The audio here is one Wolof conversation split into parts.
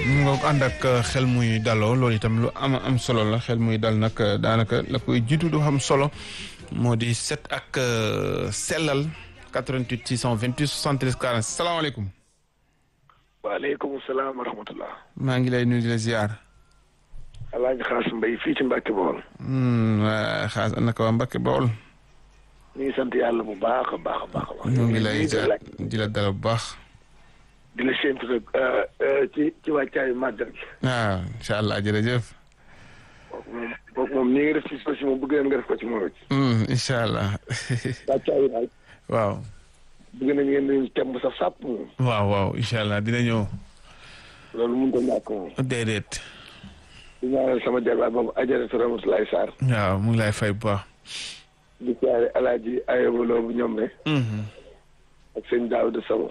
mu nga ànd ak xel muy daloo loolu itam lu am am solo la xel muy dal nag daanaka la koy jiitu du xam solo moo di set ak sellal 88 628 73 40 salaamaaleykum. waaleykum salaam wa rahmatullah. maa ngi lay nuyu di la ziar. Alaaji Xaas Mbay fii ci Mbàkke Bawol. waa xaas naka waa Mbàkke Bawol. ñu ngi sant yàlla bu baax a baax a baax. ñu ngi lay ziar di la dalal bu baax. di la séntu rek ci ci wàccaayu màggal gi. waaw incha allah jërëjëf. kooku moom kooku moom ni nga def ci si moom bëgg nañ nga def ko ci moom it. incha allah. wàccaayu daal. waaw. bëgg nañ ngeen di temb sa sàpp moom. waaw waaw incha allah dina ñëw. loolu mënut a ñàkk moom. déedéet. di ñaanal sama jarbaat boobu Ajaratu Ramatulaay Sarr. waaw mu ngi lay fay bu baax. di siyaare Alaaji Ayobaloo bu ñoom ne. ak sëñ Daawuda Sabo.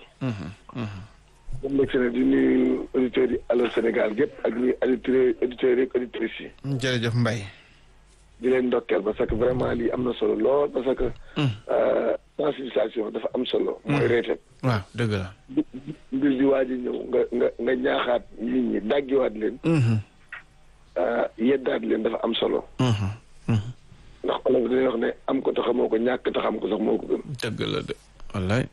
moom nag seen di nuyu auditeurs yi Allô Sénégal gépp ak nuyu auditeurs auditeurs yi auditrices yi. jërëjëf Mbaye. di leen ndokkeel parce que vraiment lii am na solo lool parce que. sensibilisation dafa am solo. mooy reetet. waaw dëgg la. mbir di waaj a ñëw nga nga nga ñaaxaat nit ñi daggiwaat leen. yeddaat leen dafa am solo. ndax olof dañuy wax ne am ko te xamoo ko ñàkk te xam ko sax moo ko gën. dëgg la de wallaay.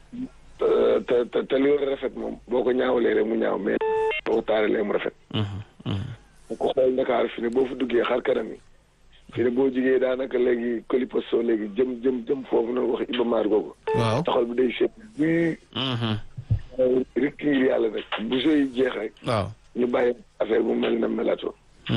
te te te li war a rafet moom boo ko ñaawalee rek mu ñaaw mais boo ko taaralee mu rafet. bu ko xool Ndakaar fi ne boo fa duggee xar kanam yi. fi ne boo jigee daanaka léegi coliposto léegi jëm jëm jëm foofu noonu wax Iba Mar googu. waaw taxal bi day seet buy. rek ngir yàlla nag bu sooy jeex rek. waaw. ñu bàyyi affaire bu mel na melato.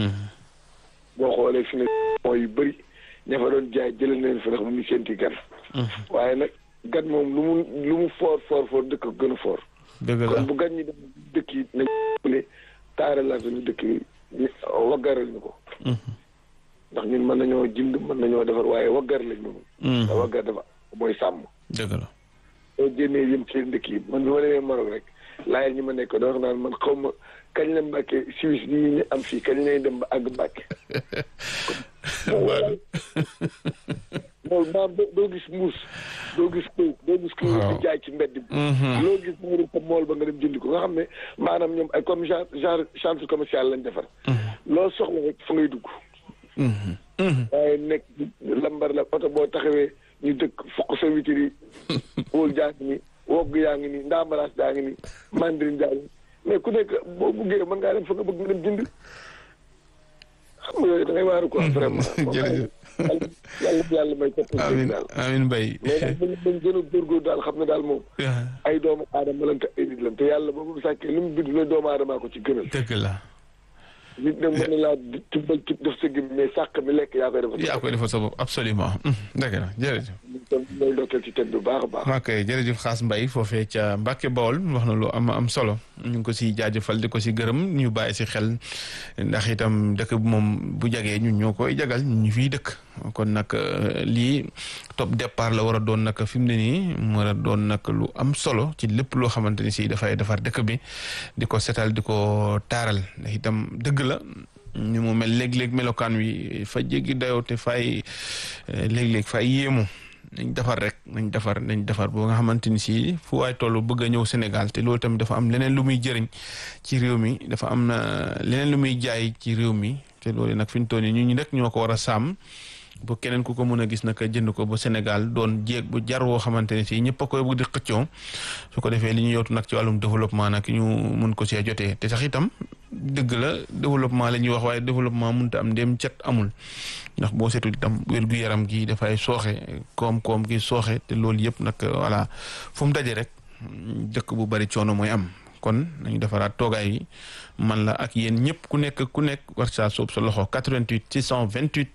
boo xoolee fi ne mooy yu bëri ña fa doon jaay jëlee nañ fa ndax mu ngi sénti gan. waaye nag gan moom lu mu lu mu foor foor foor dëkk ko gën a foor. dëgg la kon bu gan ñi dem dëkk yi nañ leen taaralaat ñu dëkk yi waggaral ñu ko. ndax ñun mën nañoo jënd mën nañoo defar waaye waggar lañ moom. te waggar dafa mooy sàmm. dëgg la. soo génnee yëm ci dëkk yi man bi ma demee Maroc rek laajal ñi ma nekk doon naan man xaw ma kañ la Mbàkke Suisse bi ñu am fii kañ lay dem ba àgg Mbàkke. loolu maam doo gis mbuus doo gis këy doo gis këy di jaay ci mbedd bi. loo gis moo dem sa mool ba nga dem jëndi ko nga xam ne maanaam ñoom ay comme genre genre centre commercial lañ defar. loo soxla rek fa ngay dugg. waaye nekk lambar la oto boo taxawee ñu dëkk fokk sa witir yi wóol jaa ngi ni wogg yaa ngi ni ndaambaraas daa ngi ni mandarin jaa ngi mais ku nekk boo buggee mën ngaa dem fa nga bëgg nga dem jënd xam nga yooyu da ngay waaru quoi vraiment jërëjëf yàlla yàlla may topp amiin daal amiin Mbaye mais daal mën nañ gën a góorgóor daal xam ne daal moom ay doomu aadama lan te ay nit lan te yàlla boobu sàkkee lu mu bind la doomu aadamaa ko ci gënal dëgg la nit nag mën na laa tibbal tib def sa gim mais sàq mi lekk yaa koy defal yaa koy defal sa bopp absolument dëgg la jërëjëf kon mooy ndokkeel ci tedd bu baax a baax ok jërëjëf Xaas Mbaye foofee ca Mbàkke Bawol wax na lu am am solo ñu ngi ko si jaajëfal di ko si gërëm ñu bàyyi si xel ndax itam dëkk bi moom bu jagee ñun ñoo koy jagal ñu fiy dëkk kon nag lii top départ la war a doon nag fi mu ne nii mu war a doon nag lu am solo ci lépp loo xamante ni si dafay defar dëkk bi di ko setal di ko taaral ndax itam dëgg la ñu mu mel léeg-léeg melokaan wi fa jéggi dayoo te fay léeg-léeg fay yéemu nañ defar rek nañ defar nañ defar boo nga xamante ni si fu waay toll bëgg a ñëw Sénégal te loolu tamit dafa am leneen lu muy jëriñ ci réew mi dafa am na leneen lu muy jaay ci réew mi te loolu nag fi ñu toll nii ñu ñu rek ñoo ko war a sàmm bu keneen ku ko mën a gis nag jënd ko ba Sénégal doon jéeg bu jar woo xamante ne si ñëpp a koy bëgg di xëccoo su ko defee li ñu yootu nag ci wàllum développement nag ñu mun ko see jotee te sax itam dëgg la développement la ñuy wax waaye développement mënut a am ndéem cet amul ndax boo seetul itam wér-gu-yaram gi dafay sooxe koom-koom gi sooxe te loolu yëpp nag voilà fu mu daje rek dëkk bu bari coono mooy am kon nañu defaraat toogaay yi man la ak yéen ñëpp ku nekk ku nekk war saa soob sa loxo 88 628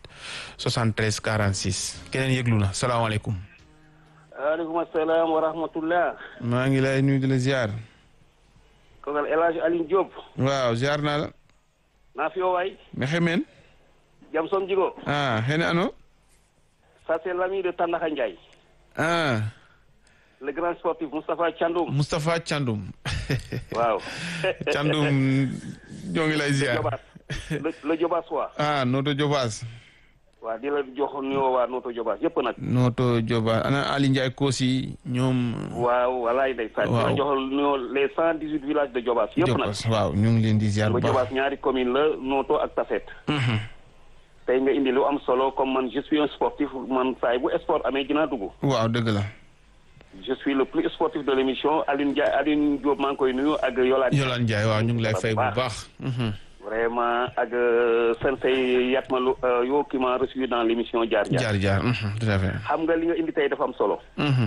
73 46 keneen yëglu na salaamaaleykum. waaleykum salaam wa rahmatullah. maa ngi lay nuyu di la ziar. kooku El Hadj Alioune Diop. waaw ziar naa la. naa fi yoo waay. mexe men. jam som jigo. ah xene ano. ça c'est l'ami de Tandakha Ndiaye. ah. le grand sportif Moustapha Thiandoum. Moustapha Thiandoum. waaw. Thiandoum ñoo ngi lay ziar. le le Diobass waa. ah Noto Diobass. waa di la jox nuyoo waa Noto Jobaas yëpp nag. Noto Jobaas ana Ali Ndiaye Kosi ñoom. waaw walaay ndeysaan. waaw di la jox nuyoo les cent dix huit villages de Jobaas yëpp nag. Jobaas waaw ñu ngi leen di ziar bu ba baax. Jobaas ñaari commune la Noto ak Taset. tey nga indi lu am solo comme man je suis un sportif man saay bu sport amee dinaa dugg. waaw dëgg la. je suis le plus sportif de l' émission Alioune Ndiaye Alioune Diop maa ngi koy nuyu ak Yolande. Yolande Ndiaye waaw ñu ngi lay fay bu baax. vraiment ak sensei Yatma lu yoo qui m'a reçu dans l' émission jaar jaar. jaar jaar tout à fait. xam nga li nga indi tey dafa am solo.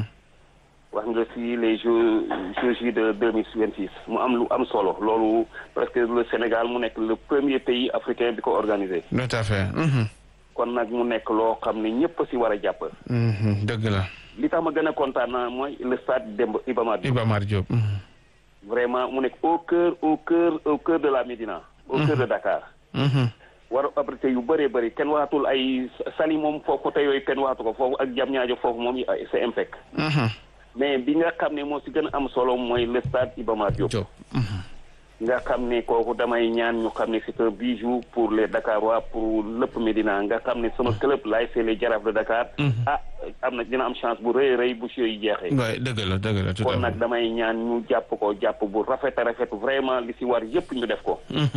wax nga si les jeux jeux de deux mille vingt six mu am lu am solo loolu presque le Sénégal mu nekk le premier pays africain bi ko organisé. tout à fait. kon nag mu nekk loo xam ne ñëpp si war a jàpp. dëgg la. li tax ma gën a kontaan naa mooy le stade Demba Iba Mar Diop. Iba Mar Diop. vraiment mu nekk au cœur au cœur au cœur de la Médina. au cœur de Dakar. war a abrité yu bëree bëri kenn waxatul ay sali moom foofu côté yooyu kenn waxatu ko foofu ak jam ñaajo foofu moom c'est impec. mais bi nga xam ne moo si gën a am solo mooy le stade Iba Mar Diop. nga xam ne kooku damay ñaan ñu xam ne c'est un bijou pour les Dakarois pour lépp Médina nga xam ne sama club laay c'est les Jaraaf de Dakar. ah am na dina am chance bu rëy rëy bu si yi jeexee. waay dëgg la dëgg la tout à kon nag fait. damay ñaan ñu jàpp ko jàpp bu rafet a rafet vraiment li si war yëpp ñu def ko.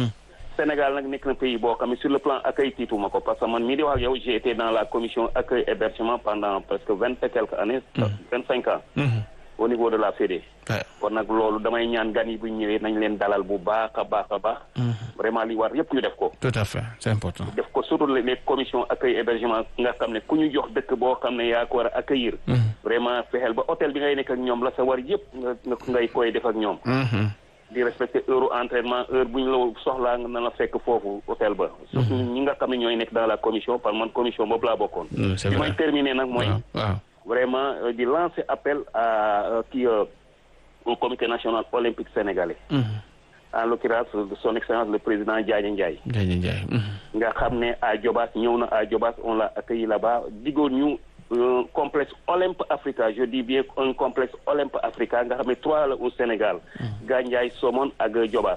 Sénégal nag nekk na pays boo xam ne sur le plan accueil tiituma ko parce que man mii di wax ak yow j'ai été dans la commission accueil hébergement pendant presque vingt et quelques années. vingt cinq ans. au niveau de la FEDE. kon nag loolu damay ñaan gan yi bu ñu ñëwee nañ leen dalal bu baax a baax a baax. vraiment li war yëpp ñu def ko. tout à fait c'est important. def ko surtout les les commissions accueil hébergement nga xam ne ku ñu jox dëkk boo xam ne yaa ko war a accueillir. vraiment fexeel ba hôtel bi ngay nekk ak ñoom la sa war yëpp nga nga ngay koy def ak ñoom. di respecter heure entraînement heure bu ñu la soxlaa nga na la fekk foofu hôtel ba. surtout ñi nga xam ne ñooy nekk dans la commission par man commission boobu laa bokkoon. c'est bi vrai may terminer nag mooy. waaw waaw. vraiment euh, di lancer appel à euh, kii euh, au comité national olympique sénégalais. en l'occurrence de son excellence le président Diagne Ndiaye. Ndiaye Ndiaye. nga xam ne à Diobass ñëw na à Diobass on l'a accueilli là-bas digoon ñu un complexe Olympe Africa je dis bien un complexe Olympe Africa nga xam ne trois la au Sénégal. Gandiaye Somone ak Diobass.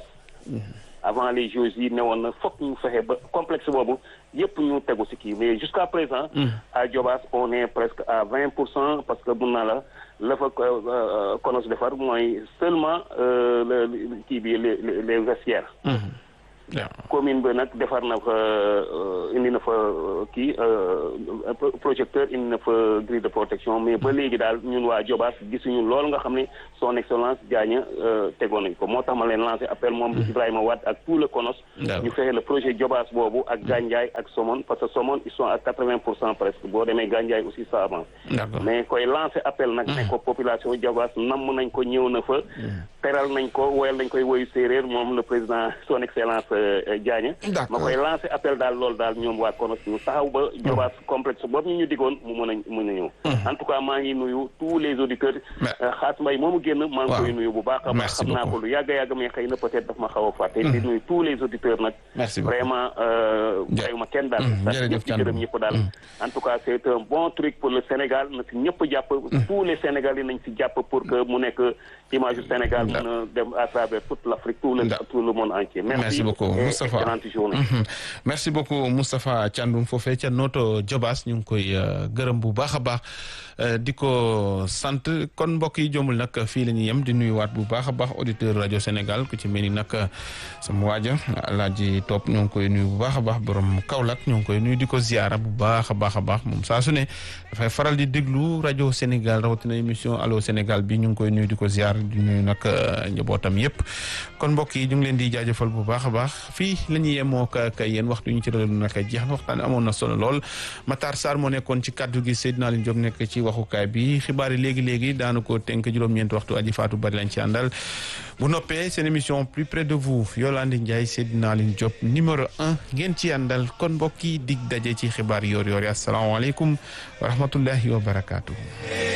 avant les Jeux yi ne woon na fokk ñu fexe ba complexe boobu yëpp ñu tegu ci kii mais jusqu'à présent. à Diobass on est presque à vingt pour cent parce que mun naa la la fa konos defar mooy seulement euh, le kii bi les les les vestiaires. waaw. commune bi nag defar na fa euh, indi na fa euh, kii euh, pro- projecteur indi na fa grille de protection mais ba léegi daal ñun waa Diobass gisuñu loolu nga xam ne son excellence Diagne euh, tegoon nañ ko moo tax ma leen lancé appel moom Ibrahima Wade ak tout le CONOS D'accord. ñu fexe le projet Diobass boobu ak Gandiaye ak Somone parce que Somone ils sont à quatre-vingts pour cent presque boo demee Gandiaye aussi ça avance d'accord. mais koy lancé appel nag ne ko population Diobass namm nañ ko ñëw na fa teral nañ ko woyal nañ koy woyu séeréer moom le président son excellence euh, euh, Diagne D'accord. ma koy lancé appel daal loolu daal ñoom waa konos ñu taxaw ba Diobass complexe boobu ñu ñu digoon mu mën a mën a ñëw en tout cas maa ngi nuyu tous les auditeurs Mais- euh, xaas mbay moomu génn maa ngi Waaw. koy nuyu bu baax a baax Merci xam naa beaucoup. ko lu yàgg a yàgg mais xëy na peut-être daf ma xaw a fàtte di nuyu tous les auditeurs nag Merci beaucoup. vraiment euh, Ja- bàyyuma kenn daal Mm, sax jërëjëf ñëpp ci Thiandoum. gërëm ñëpp daal en tout cas c'est un bon truc pour le Sénégal na si ñëpp jàpp tous les Sénégalais nañ si jàpp pour que mu nekk image du Sénégal mën a dem à travers toute l'Afrique tout le Da- tout le monde entier merci, Merci beaucoup, et Moustapha. excellente journée Mhm. merci beaucoup Moustapha Thiandoum foofee ca Noto Diobass ñu ngi koy euh, gërëm bu baax a baax euh, di ko sant kon mbokk yi jombul nag fii la ñuy yem di nuyuwaat bu baax a baax auditeur rajo Sénégal ku ci mel ni nag sama waaja Alaaji Topp ñoo ngi koy nuyu bu baax a baax borom Kaolack ñoo ngi koy nuyu di ko ziara bu baax a baax a baax moom saa su ne dafay faral di déglu rajo Sénégal rawatina émission allo Sénégal bi ñu ngi koy nuyu di ko ziar di nuyu nag euh, njabootam yépp kon mbokk yi ñu ngi leen di jaajëfal bu baax a baax fii la ñuy yemoo ak yéen waxtu ñu ci doon nag jeex na waxtaan amoon na solo lool Matar Sarr moo nekkoon ci kaddu gi Seydina Aliou Diop nekk ci waxukaay bi xibaar yi léegi léegi daanu ko tënk juróom-ñeent waxtu aji faatu bari lañ ci àndal bu noppee seen émission plus près de vous Yolande Ndiaye Seydina Aliou Diop numéro un ngeen ci àndal kon mbokk yi dig daje ci xibaar yoor yoor yi asalaamaaleykum wa rahmatullahi wa barakaatu.